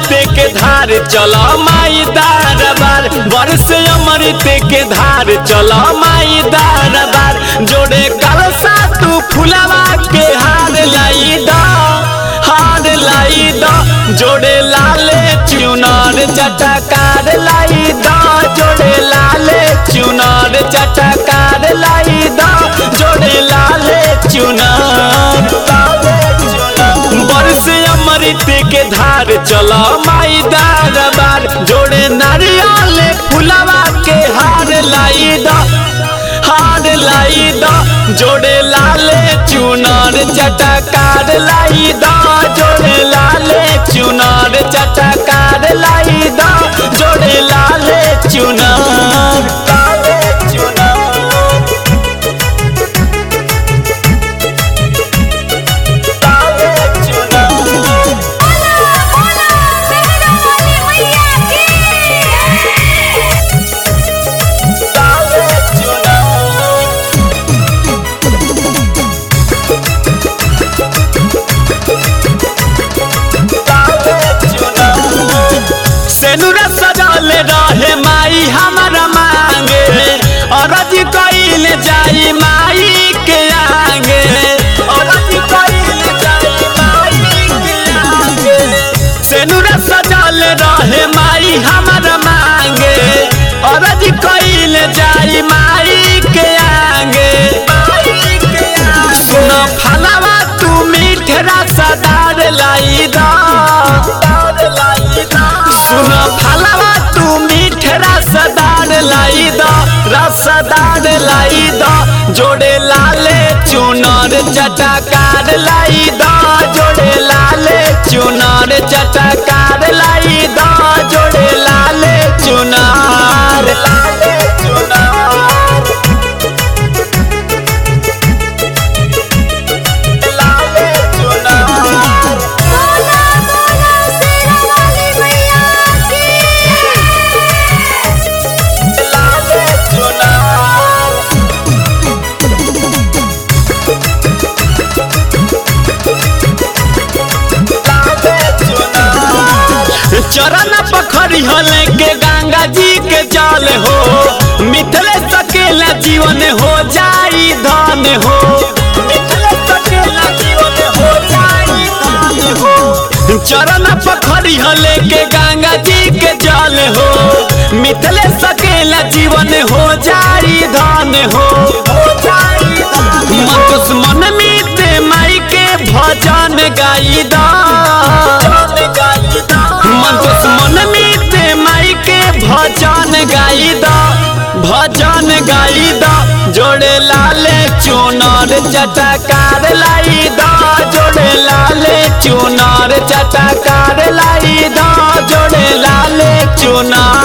अमृत के धार चल माई दरबार बरस अमृत के धार चल माई दरबार जोड़े कलसा तू फुलवा के हार लाई द हार लाई द जोड़े लाले चुनार चटकार लाई द जोड़े लाले चुनार चटकार लाई द जोड़े लाले चुनार बरस अमृत के धार चल माई दरबार जोड़े नारियल फुलवा के हार लाई द हार लाई द जोड़े लाले चुनार चटकार लाई द जोड़े लाले चुनार चटकार लाई द जोड़े लाले चुनार लाले चुनार लाले चुनार बोला बोला मेहरा वाली मैया की लाले चुनार सेनुरा सजल रहे माई हमारा मांगे अरज कइल जाई माई के आगे अरज कइल जाई माई के आगे सेनुरा सजल रहे माई हमारा मांगे अरज कइल जाई माई के आगे सुन फलवा तू मीठरा सदार लाई दा सुन फलवा तू मीठरा सदार लाई दा रसदार लाई दा जोड़े लाले चुनर चटकार लाई दा जोड़े लाले चुनर चटकार लाई दा जोड़े लाले चुनार लाले चुनार लाले चुनार बोला बोला मेहरा वाली मैया की लाले चुनार चरण पखरी हले के गंगा जी के जल हो मिथले सकेला जीवन हो जाई धन हो मिथले सकेला जीवन हो जाई धन हो चरण पखरी हले के गंगा जी के जल हो मिथले सकेला जीवन हो जाई धन हो मन दुश्मन मीते माई के भजन गाई दा मन दुश्मन मीते माई के भजन गाई दा भजन गाई दा जोड़े लाले चुनर चटकार लाई दा जोड़े लाले चुनर चटकार लाई दा जोड़े लाले चुनर